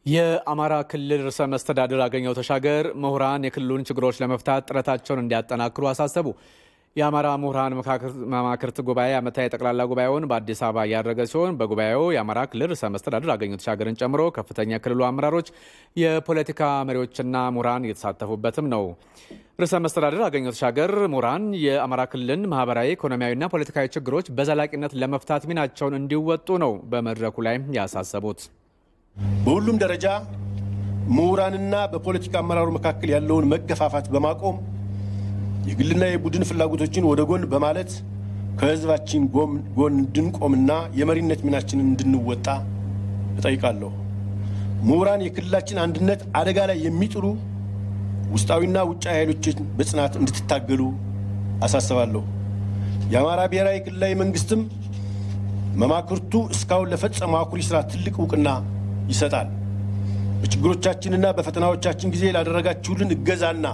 የአማራ ክልል ርዕሰ መስተዳድር አገኘሁ ተሻገር ምሁራን የክልሉን ችግሮች ለመፍታት ጥረታቸውን እንዲያጠናክሩ አሳሰቡ። የአማራ ምሁራን መማክርት ጉባኤ ዓመታዊ ጠቅላላ ጉባኤውን በአዲስ አበባ እያደረገ ሲሆን በጉባኤው የአማራ ክልል ርዕሰ መስተዳድር አገኘሁ ተሻገርን ጨምሮ ከፍተኛ የክልሉ አመራሮች፣ የፖለቲካ መሪዎችና ምሁራን እየተሳተፉበትም ነው። ርዕሰ መስተዳድር አገኘሁ ተሻገር ምሁራን የአማራ ክልልን ማህበራዊ፣ ኢኮኖሚያዊና ፖለቲካዊ ችግሮች በዘላቂነት ለመፍታት ሚናቸውን እንዲወጡ ነው በመድረኩ ላይ ያሳሰቡት። በሁሉም ደረጃ ምሁራንና በፖለቲካ አመራሩ መካከል ያለውን መገፋፋት በማቆም የግልና የቡድን ፍላጎቶችን ወደ ጎን በማለት ከሕዝባችን ጎን እንድንቆምና የመሪነት ሚናችንን እንድንወጣ እጠይቃለሁ። ምሁራን የክልላችን አንድነት አደጋ ላይ የሚጥሉ ውስጣዊና ውጫዊ ኃይሎችን በጽናት እንድትታገሉ አሳስባለሁ። የአማራ ብሔራዊ ክልላዊ መንግስትም መማክርቱ እስካሁን ለፈጸመው አኩሪ ስራ ትልቅ እውቅና ይሰጣል። በችግሮቻችንና በፈተናዎቻችን ጊዜ ላደረጋችሁልን እገዛና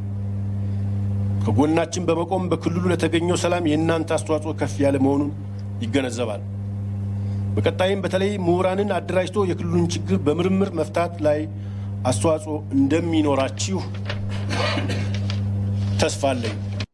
ከጎናችን በመቆም በክልሉ ለተገኘው ሰላም የእናንተ አስተዋጽኦ ከፍ ያለ መሆኑን ይገነዘባል። በቀጣይም በተለይ ምሁራንን አደራጅቶ የክልሉን ችግር በምርምር መፍታት ላይ አስተዋጽኦ እንደሚኖራችሁ ተስፋ አለኝ።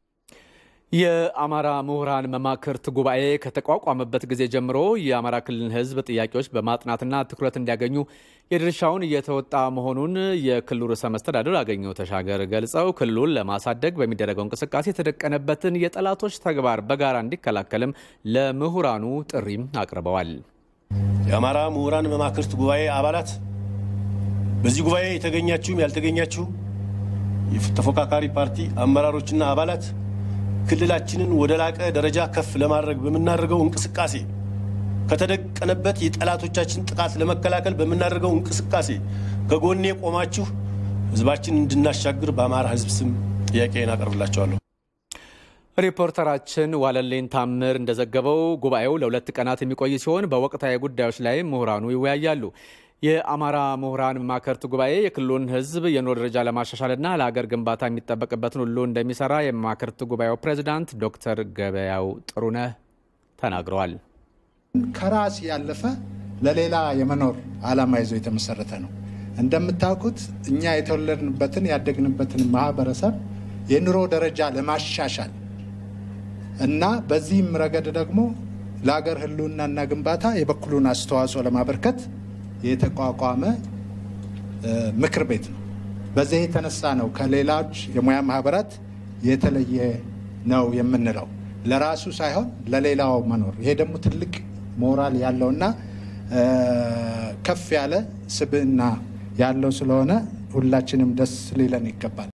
የአማራ ምሁራን መማክርት ጉባኤ ከተቋቋመበት ጊዜ ጀምሮ የአማራ ክልል ሕዝብ ጥያቄዎች በማጥናትና ትኩረት እንዲያገኙ የድርሻውን እየተወጣ መሆኑን የክልሉ ርዕሰ መስተዳድር አገኘሁ ተሻገር ገልጸው ክልሉን ለማሳደግ በሚደረገው እንቅስቃሴ የተደቀነበትን የጠላቶች ተግባር በጋራ እንዲከላከልም ለምሁራኑ ጥሪም አቅርበዋል። የአማራ ምሁራን መማክርት ጉባኤ አባላት፣ በዚህ ጉባኤ የተገኛችሁም ያልተገኛችሁ የተፎካካሪ ፓርቲ አመራሮችና አባላት ክልላችንን ወደ ላቀ ደረጃ ከፍ ለማድረግ በምናደርገው እንቅስቃሴ ከተደቀነበት የጠላቶቻችን ጥቃት ለመከላከል በምናደርገው እንቅስቃሴ ከጎኔ ቆማችሁ ህዝባችን እንድናሻግር በአማራ ህዝብ ስም ጥያቄን አቀርብላቸዋለሁ። ሪፖርተራችን ዋለልኝ ታምር እንደዘገበው ጉባኤው ለሁለት ቀናት የሚቆይ ሲሆን በወቅታዊ ጉዳዮች ላይ ምሁራኑ ይወያያሉ። የአማራ ምሁራን መማክርት ጉባኤ የክልሉን ህዝብ የኑሮ ደረጃ ለማሻሻልና ለሀገር ግንባታ የሚጠበቅበትን ሁሉ እንደሚሰራ የመማክርት ጉባኤው ፕሬዚዳንት ዶክተር ገበያው ጥሩነህ ተናግረዋል። ከራስ ያለፈ ለሌላ የመኖር ዓላማ ይዞ የተመሰረተ ነው። እንደምታውቁት እኛ የተወለድንበትን ያደግንበትን ማህበረሰብ የኑሮ ደረጃ ለማሻሻል እና በዚህም ረገድ ደግሞ ለሀገር ህልውናና ግንባታ የበኩሉን አስተዋጽኦ ለማበርከት የተቋቋመ ምክር ቤት ነው። በዚህ የተነሳ ነው ከሌሎች የሙያ ማህበራት የተለየ ነው የምንለው። ለራሱ ሳይሆን ለሌላው መኖር። ይሄ ደግሞ ትልቅ ሞራል ያለውና ከፍ ያለ ስብዕና ያለው ስለሆነ ሁላችንም ደስ ሊለን ይገባል።